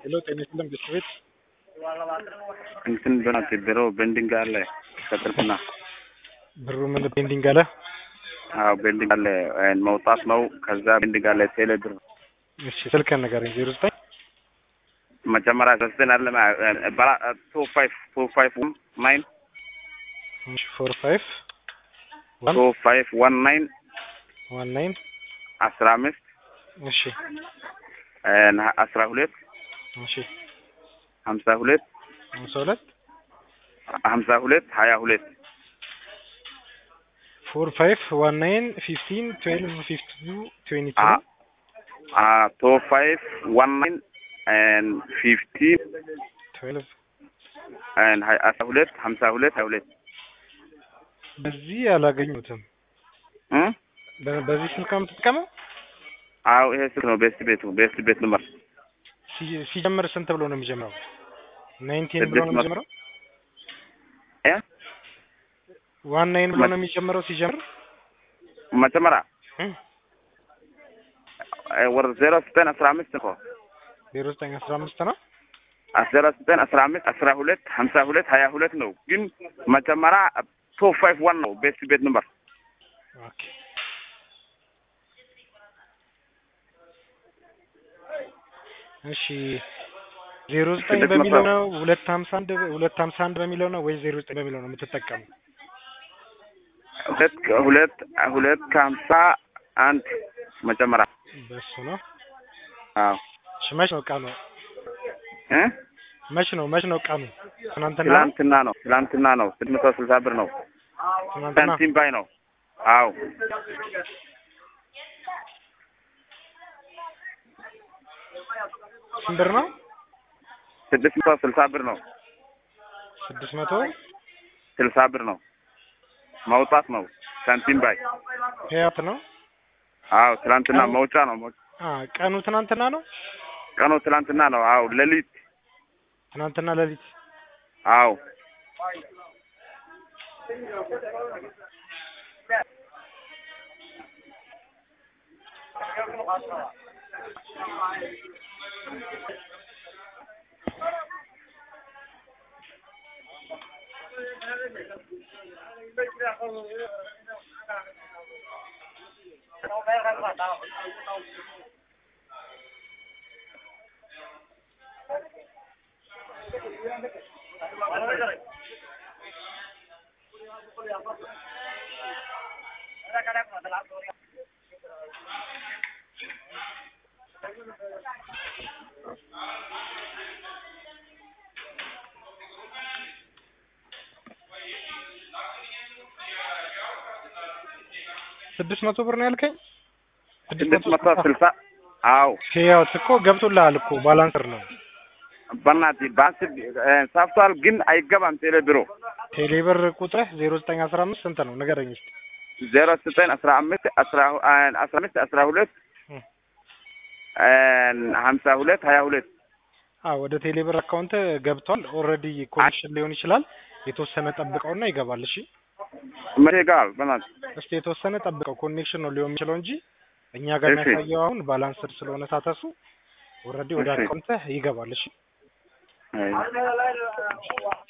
ሄሎ ጤና ይስጥልን ቤት እንትን በናት ድሮ ቤንዲንግ አለ ከጥርቅና ብሩ ምን ቤንዲንግ አለ? አዎ ቤንዲንግ አለ መውጣት ነው። ከዛ ቤንዲንግ አለ ቴሌ ብር እሺ ስልክህን ንገረኝ። ዜሮ ዘጠኝ መጀመሪያ ዘጠኝ አለ በላ ቱ ፋይቭ ቱ ፋይቭ ናይን ፎር ፋይቭ ቱ ፋይቭ ዋን ናይን ዋን ናይን አስራ አምስት እሺ አስራ ሁለት እሺ ሀምሳ ሁለት ሀምሳ ሁለት ሀምሳ ሁለት ሀያ ሁለት ፎር ፋይቭ ዋን ናይን ፊፍቲን ትዌልቭ ፊፍቲ ቱ ትዌንቲ ቱ ቱ ፋይቭ ዋን ናይን ፊፍቲን ትዌልቭ አስራ ሁለት ሀምሳ ሁለት ሀያ ሁለት በዚህ አላገኙትም። በ- በዚህ ስልክ ነው የምትጠቀመው? አዎ ይሄ ስልክ ነው ቤስት ቤቱ ቤስት ቤት ነበር ሲ- ሲጀምር ስንት ብሎ ነው የሚጀምረው? ናይንቲን ብሎ ነው ስድስት መቶ- የሚጀምረው? እ ዋን ናይን ብሎ ነው የሚጀምረው ሲጀምር? መጀመሪያ እ? ወር ዜሮ ዘጠኝ አስራ አምስት እኮ ዜሮ ዘጠኝ አስራ አምስት ነው። ዜሮ ዘጠኝ አስራ አምስት አስራ ሁለት ሀምሳ ሁለት ሀያ ሁለት ነው። ግን መጀመሪያ ቱ ፋይቭ ዋን ነው ቤስት ቤት ነበር። ኦኬ እሺ ዜሮ ዘጠኝ ስድስት በሚለው መቶ- ነው ሁለት ሀምሳ አንድ ሁለት ሀምሳ አንድ በሚለው ነው ወይ ዜሮ ዘጠኝ በሚለው ነው የምትጠቀሙ? ሁለት ሁለት ሁለት ከሀምሳ አንድ መጀመሪያ በሱ ነው። አዎ እሺ መች ነው ቀኑ? እ መች ነው መች ነው ቀኑ? ትናንትና ነው? ትላንትና ነው ትላንትና ነው ስድስት መቶ ስልሳ ብር ነው ትናንትና ሳንቲም ባይ ነው። አዎ ስንት ብር ነው? ስድስት መቶ ስልሳ ብር ነው ስድስት መቶ ስልሳ ብር ነው መውጣት ነው ሳንቲም ባይ ህያት ነው። አዎ ትላንትና መውጫ ነው መውጫ አ ቀኑ ትናንትና ነው። ቀኑ ትላንትና ነው። አዎ ሌሊት ትናንትና ሌሊት አዎ ስድስት መቶ ብር ነው ያልከኝ? ስድስት መቶ ስልሳ አዎ ህያት እኮ ገብቶልሃል እኮ ባላንሰር ነው። በእናትህ በአስር ሳፍቷል ግን አይገባም ቴሌ ቢሮ ቴሌ ብር ቁጥርህ ዜሮ ዘጠኝ አስራ አምስት ስንት ነው ንገረኝ እስኪ። ዜሮ ዘጠኝ አስራ አምስት አስራ አስራ አምስት አስራ ሁለት ሀምሳ ሁለት ሀያ ሁለት አዎ ወደ ቴሌ ብር አካውንት ገብቷል። ኦልሬዲ ኮኔክሽን ሊሆን ይችላል። የተወሰነ ጠብቀውና ይገባል። እሺ መቼ ይገባል? በእናትህ እስቲ የተወሰነ ጠብቀው። ኮኔክሽን ነው ሊሆን የሚችለው እንጂ እኛ ጋር እሺ። የሚያሳየው አሁን ባላንስር ስለሆነ ሳተሱ ኦልሬዲ ወደ እሺ። አካውንትህ ይገባል። እሺ አይ